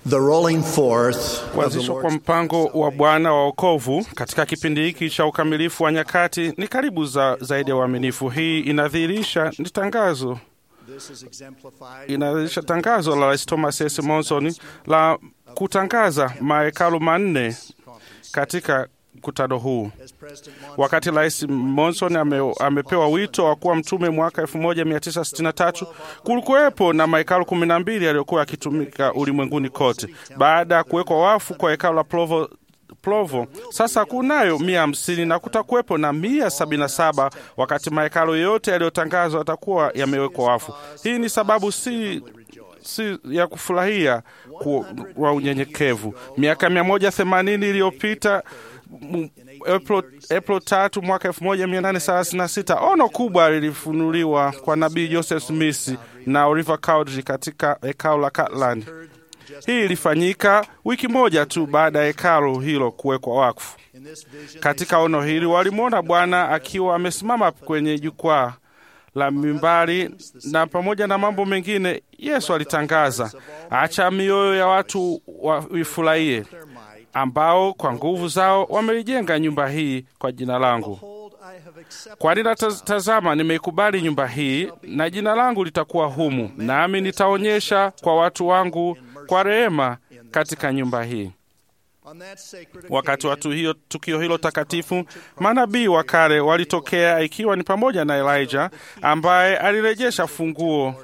The rolling forth of the Kuanzishwa kwa Lord's mpango wa Bwana wa wokovu katika kipindi hiki cha ukamilifu wa nyakati ni karibu za, zaidi ya uaminifu. Hii inadhihirisha ni tangazo This is exemplified inadhihirisha tangazo la Rais Thomas S. Monson la kutangaza mahekalu manne katika mkutano huu. as President Wakati Rais Monson ame, amepewa wito wa kuwa mtume mwaka 1963 kulikuwepo na mahekalu kumi na mbili yaliyokuwa yakitumika ulimwenguni kote. Baada ya kuwekwa wafu kwa hekalu la Provo, Provo sasa kunayo mia hamsini na kutakuwepo na mia sabini na saba wakati mahekalu yote yaliyotangazwa yatakuwa yamewekwa wafu. Hii ni sababu si si ya kufurahia ku- kwa unyenyekevu. Miaka mia moja themanini iliyopita m- April, April tatu mwaka 1836 ono kubwa lilifunuliwa kwa nabii Joseph Smith na Oliver Cowdery katika hekalu la Kirtland. Hii ilifanyika wiki moja tu baada ya hekalu hilo kuwekwa wakfu. in this vision Katika ono hili walimwona Bwana akiwa amesimama kwenye jukwaa la mimbari, na pamoja na mambo mengine, Yesu alitangaza, acha mioyo ya watu waifurahie, their might. ambao kwa nguvu zao wameijenga nyumba hii kwa jina langu. Behold, I have accepted Kwani natazama, nimeikubali nyumba hii, na jina langu litakuwa humu, nami nitaonyesha kwa watu wangu kwa rehema katika nyumba hii. on that sacred Wakati wa occasion, tu hiyo, tukio hilo takatifu, manabii wa kale walitokea, ikiwa ni pamoja na Elijah ambaye alirejesha funguo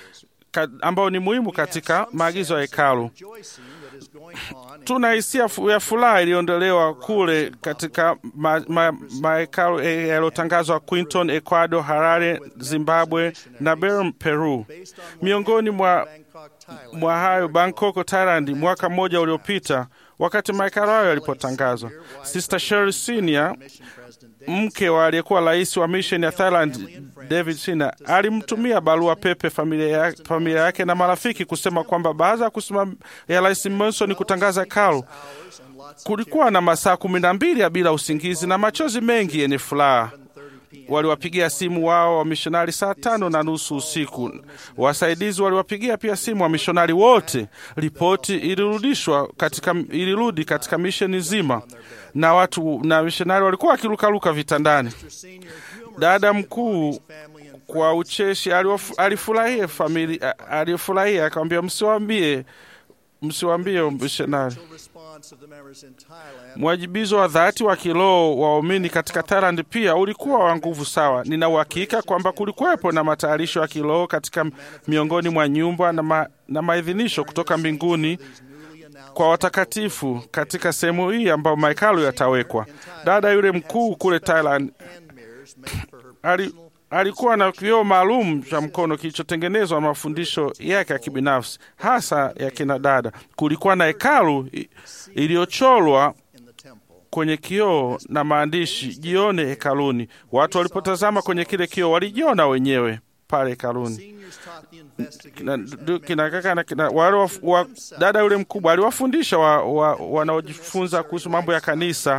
ka, ambao ni muhimu katika maagizo ya hekalu. rejoicing that is going on in Tuna hisia fu- ya furaha iliyoondolewa kule katika mahekalu ma, mahekalu, eh, yaliyotangazwa Quinton, Ecuador, Harare, Zimbabwe na Belem, Peru. based on Miongoni mwa Bangkok, Thailand. mwa hayo Bangkok, Thailand, mwaka mmoja uliopita, wakati mahekalu hayo yalipotangazwa. Sister Sherry Senior, Mission President David mke wa aliyekuwa rais wa mission ya Thailand David Sina, alimtumia barua pepe familia ya- familia yake na marafiki kusema kwamba baada ya kusimama ya rais Monson kutangaza hekalu, hours and lots of kulikuwa na masaa kumi na mbili ya bila usingizi na machozi mengi yenye furaha. 30 p.m. Waliwapigia simu wao wamishonari saa tano na nusu usiku. Wasaidizi waliwapigia pia simu wamishonari wote. Ripoti ilirudishwa katika, ilirudi katika misheni nzima, na watu na mishonari walikuwa wakirukaruka vitandani. Senior humor Dada mkuu family and kwa ucheshi aliwaf- alifurahia familia, alifurahia akamwambia, msiwambie msiwambie mishonari friendly response of the members in Thailand Mwajibizo wa dhati wa kiroho wa waumini katika Thailand pia ulikuwa wa nguvu sawa. Nina uhakika kwamba kulikuwepo na matayarisho ya kiroho katika miongoni mwa nyumba na, ma, na maidhinisho kutoka mbinguni these newly announced kwa watakatifu katika sehemu hii ambayo mahekalu yatawekwa. Dada yule mkuu kule Thailand hand mirrors made for her ali, personal alikuwa na kioo maalum cha mkono kilichotengenezwa na mafundisho yake ya kibinafsi hasa ya kina dada. Kulikuwa na hekalu i- iliyocholwa in the temple. kwenye kioo na maandishi jione hekaluni. Watu walipotazama kwenye kile kioo walijiona wenyewe pale hekaluni. Seniors taught the Kina, investigators du- kina kaka na kina, wale wa, wa, dada yule mkubwa aliwafundisha wa, wa, wanaojifunza kuhusu mambo ya kanisa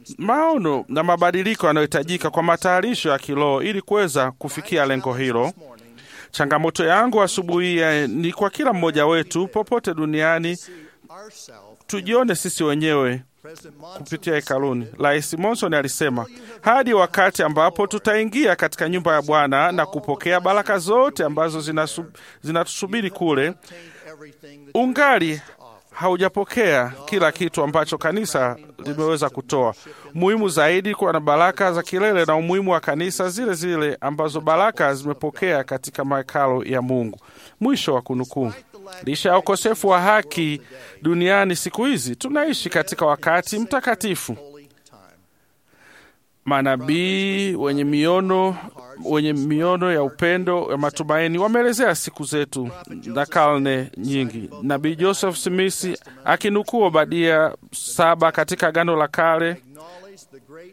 maono na mabadiliko yanayohitajika kwa matayarisho ya kiroho ili kuweza kufikia lengo hilo. this morning Changamoto yangu asubuhi hii eh, ni kwa kila mmoja wetu popote duniani see ourselves tujione sisi wenyewe President Monson kupitia hekaluni. Rais Monson alisema hadi wakati ambapo tutaingia katika nyumba ya Bwana na kupokea baraka zote ambazo zinasu- zinatusubiri kule, obtained everything that ungali haujapokea kila kitu ambacho kanisa limeweza kutoa. Muhimu zaidi kuwa na baraka za kilele na umuhimu wa kanisa zile zile ambazo baraka zimepokea katika mahekalo ya Mungu. Mwisho wa kunukuu. Licha ya ukosefu wa haki duniani siku hizi, tunaishi katika wakati mtakatifu. holy time. Manabii wenye miono wenye miono ya upendo ya matumaini wameelezea siku zetu na karne nyingi. Nabii Joseph Smith akinukuu Obadia saba katika Agano la Kale Acknowledge the great purpose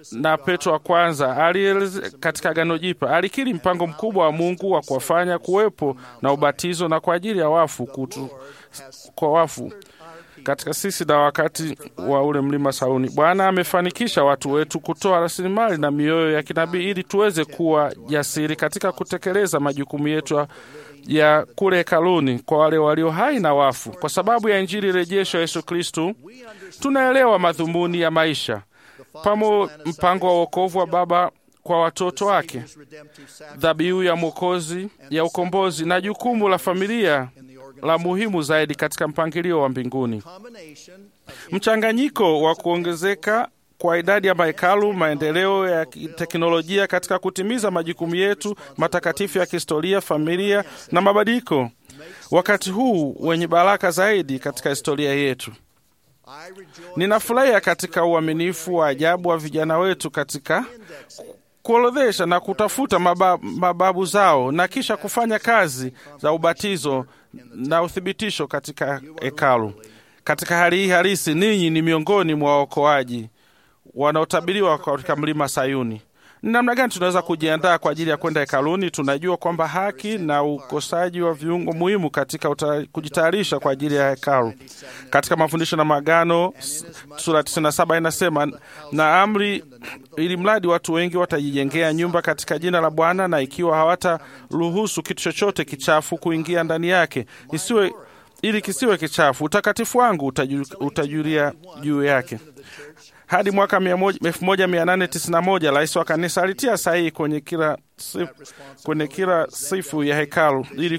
na Petro wa kwanza alieleze katika Agano Jipya alikiri mpango mkubwa wa Mungu wa kuwafanya kuwepo na ubatizo na kwa ajili ya wafu kutu, kwa wafu katika sisi na wakati wa ule mlima Sauni. Bwana amefanikisha watu wetu kutoa rasilimali na mioyo ya kinabii ili tuweze kuwa jasiri katika kutekeleza majukumu yetu ya kule hekaluni kwa wale walio hai na wafu. Kwa sababu ya Injili rejesho ya Yesu Kristu, tunaelewa madhumuni ya maisha pamo mpango wa wokovu wa Baba kwa watoto wake, dhabihu ya mwokozi ya ukombozi na jukumu la familia la muhimu zaidi katika mpangilio wa mbinguni. Mchanganyiko wa kuongezeka kwa idadi ya mahekalu, maendeleo ya teknolojia katika kutimiza majukumu yetu matakatifu ya kihistoria, familia na mabadiliko, wakati huu wenye baraka zaidi katika historia yetu. Ninafurahia katika uaminifu wa ajabu wa vijana wetu katika kuorodhesha na kutafuta mababu, mababu zao na kisha kufanya kazi za ubatizo na uthibitisho katika hekalu. Katika hali hii halisi, ninyi ni miongoni mwa waokoaji wanaotabiriwa katika mlima Sayuni. Ni namna gani tunaweza kujiandaa kwa ajili ya kwenda hekaluni? Tunajua kwamba haki na ukosaji wa viungo muhimu katika uta, kujitayarisha kwa ajili ya hekalu. Katika mafundisho na maagano sura 97 inasema, na amri ili mradi watu wengi watajijengea nyumba katika jina la Bwana, na ikiwa hawataruhusu kitu chochote kichafu kuingia ndani yake, isiwe ili kisiwe kichafu, utakatifu wangu utajul, utajulia juu yake hadi mwaka 1891 rais wa kanisa alitia sahihi kwenye kila sifu, kwenye kila sifu ya hekalu ili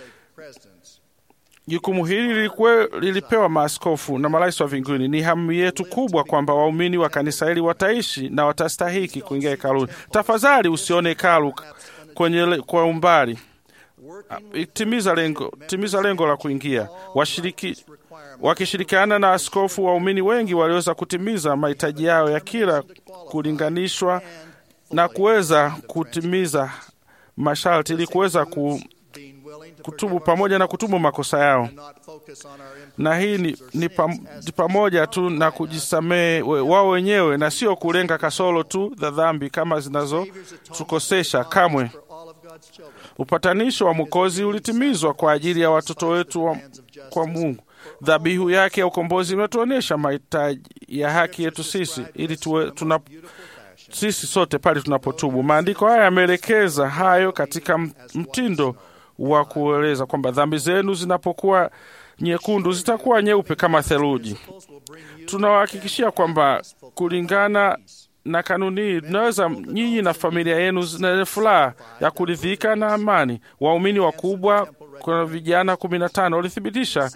jukumu hili lilikuwe, lilipewa maaskofu na marais wa mbinguni. Ni hamu yetu kubwa kwamba waumini wa kanisa hili wataishi na watastahiki kuingia hekaluni. Tafadhali usione hekalu kwenye kwa umbali. Timiza lengo, timiza lengo la kuingia. Washiriki wakishirikiana na askofu, waumini wengi waliweza kutimiza mahitaji yao ya kila kulinganishwa na kuweza kutimiza masharti ili kuweza ku, kutubu pamoja na kutubu makosa yao, na hii ni, ni, pam, ni pamoja tu na kujisamehe wao wenyewe na sio kulenga kasoro tu za dhambi kama zinazotukosesha kamwe. Upatanisho wa Mwokozi ulitimizwa kwa ajili ya watoto wetu wa, kwa Mungu. Dhabihu yake ya ukombozi imetuonyesha mahitaji ya haki yetu sisi ili tuwe, tuna, sisi sote pale tunapotubu. Maandiko haya yameelekeza hayo katika mtindo wa kueleza kwamba dhambi zenu zinapokuwa nyekundu zitakuwa nyeupe kama theluji. Tunawahakikishia kwamba kulingana na kanuni hii tunaweza nyinyi na familia yenu zina furaha ya kuridhika na amani. Waumini wakubwa kuna vijana kumi na tano walithibitisha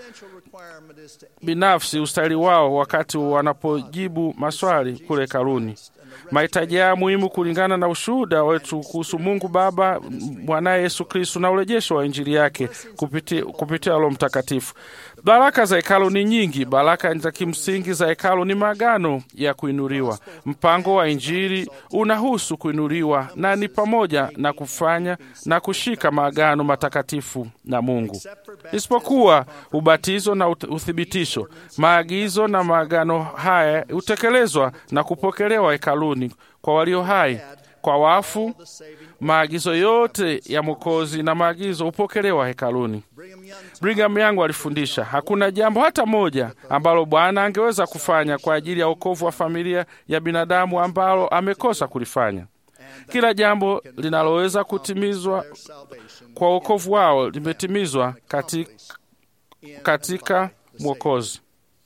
binafsi ustahili wao wakati wanapojibu maswali kule hekaluni. Mahitaji yao muhimu kulingana na ushuhuda wetu kuhusu Mungu Baba, mwanaye Yesu Kristu na urejesho wa Injili yake kupitia, kupitia Roho Mtakatifu. Baraka za hekalu ni nyingi. Baraka za kimsingi za hekalu ni maagano ya kuinuliwa. Mpango wa Injili unahusu kuinuliwa na ni pamoja na kufanya na kushika maagano matakatifu na Mungu, isipokuwa ubatizo na uthibitisho. Maagizo na maagano haya hutekelezwa na kupokelewa hekaluni kwa walio hai, kwa wafu. Maagizo yote ya Mwokozi na maagizo hupokelewa hekaluni. Brigham Young alifundisha hakuna jambo hata moja ambalo Bwana angeweza kufanya kwa ajili ya wokovu wa familia ya binadamu ambalo amekosa kulifanya. Kila jambo linaloweza kutimizwa kwa wokovu wao limetimizwa katika, katika Mwokozi.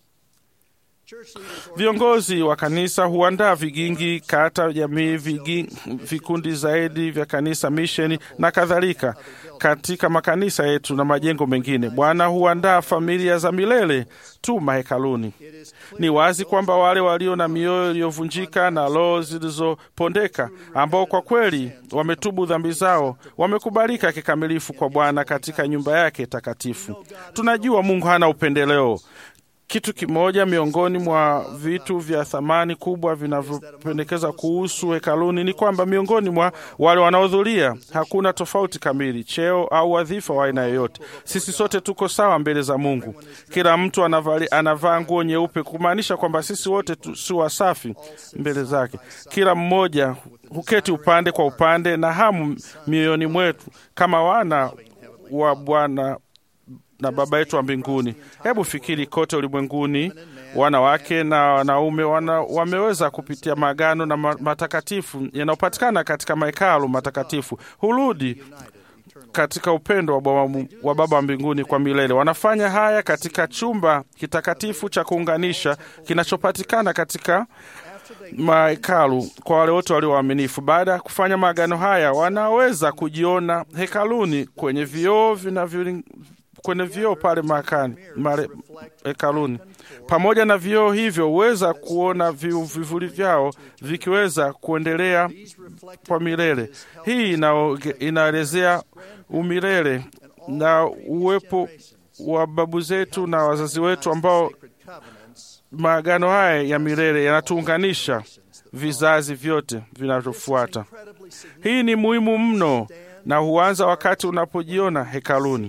Viongozi wa kanisa huandaa vigingi, kata, jamii, vigingi, vikundi zaidi vya kanisa, misheni na kadhalika katika makanisa yetu na majengo mengine. Bwana huandaa familia za milele tu mahekaluni. Ni wazi kwamba wale walio na mioyo iliyovunjika na roho zilizopondeka, ambao kwa kweli wametubu dhambi zao, wamekubalika kikamilifu kwa Bwana katika nyumba yake takatifu. Tunajua Mungu hana upendeleo kitu kimoja miongoni mwa vitu vya thamani kubwa vinavyopendekeza kuhusu hekaluni ni kwamba miongoni mwa wale wanaohudhuria hakuna tofauti kamili, cheo au wadhifa wa aina yoyote. Sisi sote tuko sawa mbele za Mungu. Kila mtu anavali, anavaa nguo nyeupe, kumaanisha kwamba sisi wote tu, si wasafi mbele zake. Kila mmoja huketi upande kwa upande na hamu mioyoni mwetu kama wana wa Bwana na Baba yetu wa mbinguni. Hebu fikiri, kote ulimwenguni wanawake na wanaume wana, wameweza kupitia maagano na ma- matakatifu yanayopatikana katika mahekalu matakatifu hurudi katika upendo wa Baba, wa Baba wa mbinguni kwa milele. Wanafanya haya katika chumba kitakatifu cha kuunganisha kinachopatikana katika mahekalu kwa wale wote walio waaminifu. Baada ya kufanya maagano haya, wanaweza kujiona hekaluni kwenye vioo vinavyo kwenye vioo pale makani mare, hekaluni. Pamoja na vioo hivyo, huweza kuona vi- vivuli vyao vikiweza kuendelea kwa milele. Hii inaoge- inaelezea umilele na uwepo wa babu zetu na wazazi wetu ambao maagano haya ya milele yanatuunganisha vizazi vyote vinavyofuata. Hii ni muhimu mno na huanza wakati unapojiona hekaluni.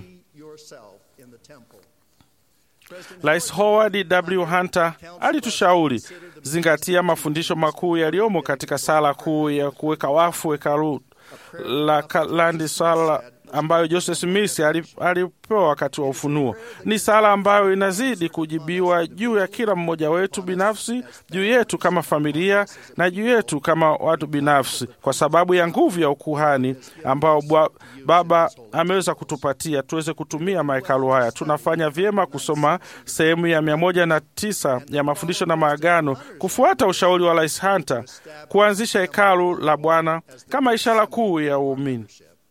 Rais Howard W. Hunter alitushauri zingatia mafundisho makuu yaliyomo katika sala kuu ya kuweka wafu hekalu la Kalandi, sala ambayo Joseph Smith ali- alipewa wakati wa ufunuo. Ni sala ambayo inazidi kujibiwa juu ya kila mmoja wetu binafsi, juu yetu kama familia na juu yetu kama watu binafsi, kwa sababu ya nguvu ya ukuhani ambao bwa, Baba ameweza kutupatia tuweze kutumia mahekalu haya. Tunafanya vyema kusoma sehemu ya mia moja na tisa ya mafundisho na maagano, kufuata ushauri wa Rais Hunter kuanzisha hekalu la Bwana kama ishara kuu ya uumini.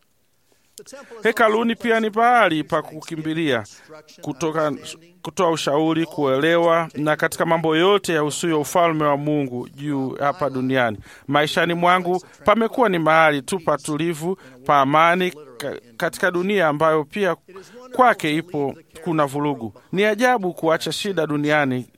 Hekaluni pia ni pahali pa kukimbilia kutoka kutoa ushauri, kuelewa na katika mambo yote ya usuyo ufalme wa Mungu juu hapa duniani. Maishani mwangu pamekuwa ni mahali tu patulivu pa amani ka, katika dunia ambayo pia kwake ipo kuna vurugu. Ni ajabu kuacha shida duniani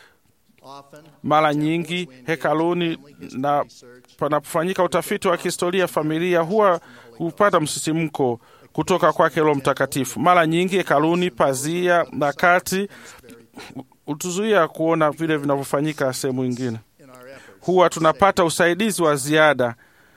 mara nyingi hekaluni na panapofanyika utafiti wa kihistoria, familia huwa hupata msisimko kutoka kwake Roho Mtakatifu. Mara nyingi hekaluni, pazia na kati hutuzuia kuona vile vinavyofanyika sehemu nyingine. Huwa tunapata usaidizi wa ziada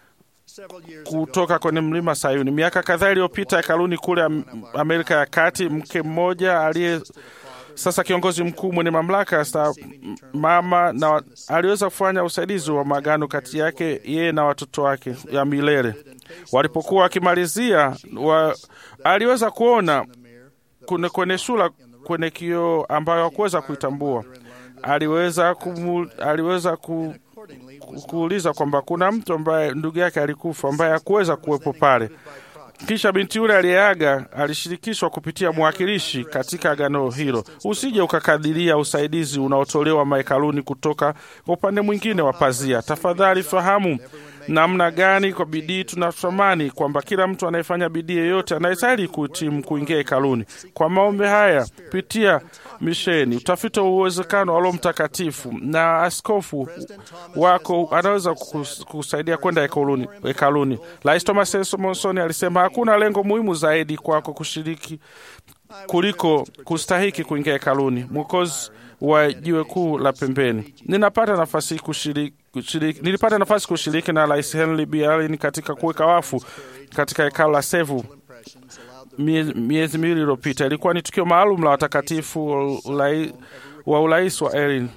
kutoka kwenye mlima Sayuni. Miaka kadhaa iliyopita, hekaluni kule Am- Amerika ya Kati, mke mmoja aliye sasa kiongozi mkuu mwenye mamlaka sta mama na aliweza kufanya usaidizi wa maagano kati yake yeye na watoto wake ya milele. Walipokuwa wakimalizia wa, aliweza kuona kwenye, kwenye sura kwenye kioo ambayo hakuweza kuitambua. Aliweza kumu, aliweza ku, ku, kuuliza kwamba kuna mtu ambaye ndugu yake alikufa ambaye hakuweza kuwepo pale. Kisha binti yule aliyeaga alishirikishwa kupitia mwakilishi katika agano hilo. Usije ukakadiria usaidizi unaotolewa mahekaluni kutoka kwa upande mwingine wa pazia. Tafadhali fahamu namna gani kwa bidii tunatamani kwamba kila mtu anayefanya bidii yeyote anayestahili kuhitimu kuingia hekaluni. Kwa maombi haya, pitia misheni, utafiti wa uwezekano wa Roho Mtakatifu na askofu wako anaweza kus- kusaidia kwenda hekaluni. hekaluni. Rais Thomas S. Monson alisema hakuna lengo muhimu zaidi kwako kushiriki kuliko kustahiki kuingia hekaluni. Mwokozi wa jiwe kuu la pembeni. Ninapata nafasi kushiriki kushiriki, nilipata nafasi kushiriki na Rais Henry B. Allen katika kuweka wafu katika hekalu la Sevu mie- miezi miwili iliyopita. Ilikuwa ni tukio maalum la watakatifu wa ulai- wa urais wa Erin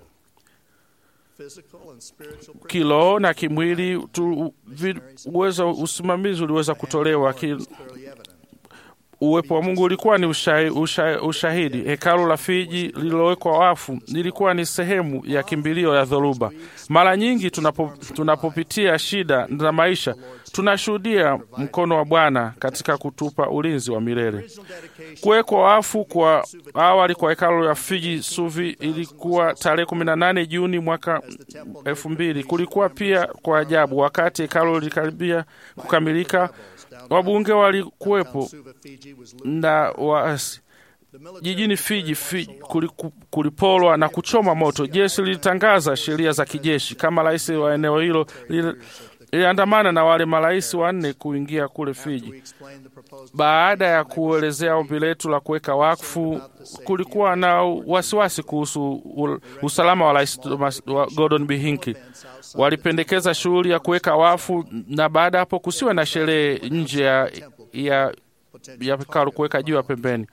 kiroho na kimwili tu, vi, uwezo usimamizi uliweza kutolewa ki, uwepo wa Mungu ulikuwa ni ushahi, usha, ushahidi. Hekalu la Fiji lililowekwa wafu lilikuwa ni sehemu ya kimbilio ya dhoruba. Mara nyingi tunapo, tunapopitia shida za maisha tunashuhudia mkono wa Bwana katika kutupa ulinzi wa milele. Kuwekwa wafu kwa awali kwa hekalu la Fiji Suvi ilikuwa tarehe 18 Juni mwaka elfu mbili. Kulikuwa pia kwa ajabu, wakati hekalu lilikaribia kukamilika, wabunge walikuwepo na waasi jijini Fiji, Fiji kuliku- kulipolwa na kuchoma moto. Jeshi lilitangaza sheria za kijeshi. Kama rais wa eneo hilo lili- liliandamana na wale marais wanne kuingia kule Fiji. Baada ya kuelezea ombi letu la kuweka wakfu, kulikuwa na wasiwasi kuhusu u- usalama wa rais Thomas- wa Gordon B. Hinckley. Walipendekeza shughuli ya kuweka wakfu, na baada ya hapo kusiwe na sherehe nje ya, ya, ya hekalu kuweka jiwe pembeni.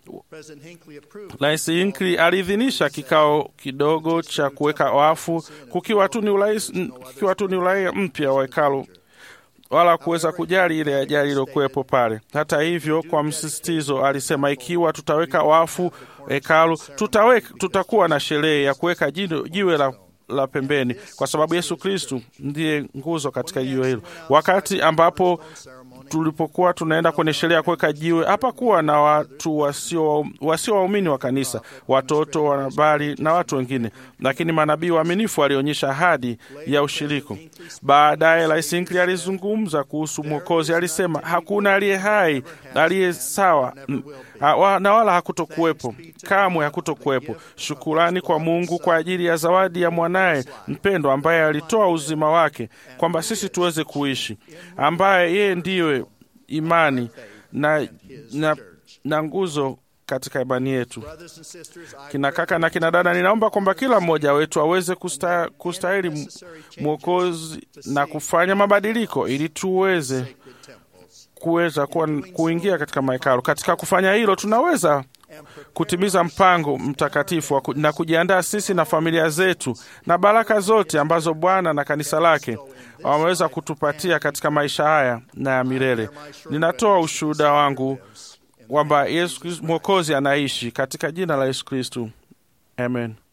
Rais Hinckley aliidhinisha kikao kidogo cha kuweka wafu kukiwa tu ni urais, kukiwa tu ni uraia mpya wa hekalu wala kuweza kujali ile ajali iliyokuwepo pale. Hata hivyo, kwa msisitizo alisema, ikiwa tutaweka wafu hekalu, tutaweka, tutakuwa na sherehe ya kuweka jino- jiwe la la pembeni, kwa sababu Yesu Kristu ndiye nguzo katika jiwe hilo. Wakati ambapo tulipokuwa tunaenda kwenye sherehe ya kuweka jiwe, hapakuwa na watu wasio wasio waumini wa kanisa, watoto, wanahabari na watu wengine, lakini manabii waaminifu walionyesha ahadi ya ushiriko. Baadaye Rais Hinckley alizungumza kuhusu Mwokozi. Alisema hakuna aliye hai aliye sawa mm, ha- wa- na wala hakutokuwepo kamwe, hakutokuwepo. Shukurani kwa Mungu kwa ajili ya zawadi ya mwanaye mpendwa ambaye alitoa uzima wake kwamba sisi tuweze kuishi, ambaye yeye ndiwe imani na, na, na nguzo katika imani yetu. Kina kaka na kina dada, ninaomba kwamba kila mmoja wetu aweze kusta, kustahili m- Mwokozi na kufanya mabadiliko ili tuweze kuweza kuwa, kuingia katika mahekalu. Katika kufanya hilo, tunaweza kutimiza mpango mtakatifu wa ku- na kujiandaa sisi na familia zetu na baraka zote ambazo Bwana na kanisa lake wameweza kutupatia katika maisha haya na ya milele. Ninatoa ushuhuda wangu kwamba Yesu Kristo- Mwokozi anaishi katika jina la Yesu Kristu, amen.